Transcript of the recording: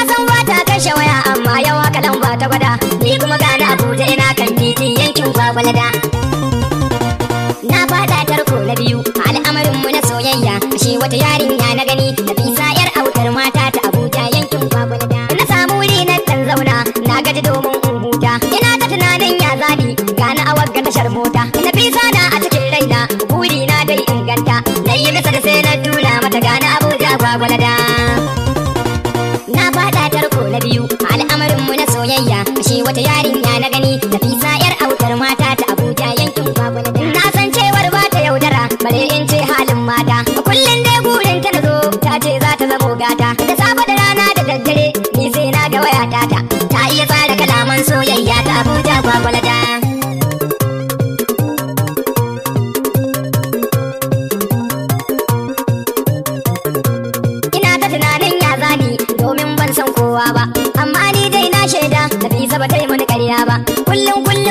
san ba ta kashe waya amma yawa kalan ba ta gwada ni kuma gani abuja ina kan titi yankin gwagwalada na fada tarko na biyu a al'amarin mu na soyayya shi wata yarinya na gani da bisa yar autar mata ta abuja yankin gwagwalada na samu wuri na dan zauna na gaji domin in huta ina ta tunanin ya zaɗi gani a wagga tashar mota na bisa na a cikin raina buri na dai inganta na yi bisa da sai na tuna mata gani abuja gwagwalada na fada tarko na biyu a al'amarin mu na soyayya shi wata yarinya na gani da bisa yar autar mata ta abuja yankin gwagwalada na san cewar ba ta yaudara bare in ce halin mata kullum dai burin ta na zo ta ce za ta zamo gata da safe da rana da daddare ni sai na ga wayata ta ta iya tsara kalaman soyayya ta abuja gwagwalada ina ta tunanin ya zani domin ban san kowa ba amma ni dai na shaida da bisa ba ta yi mani ƙarya ba kullum kullum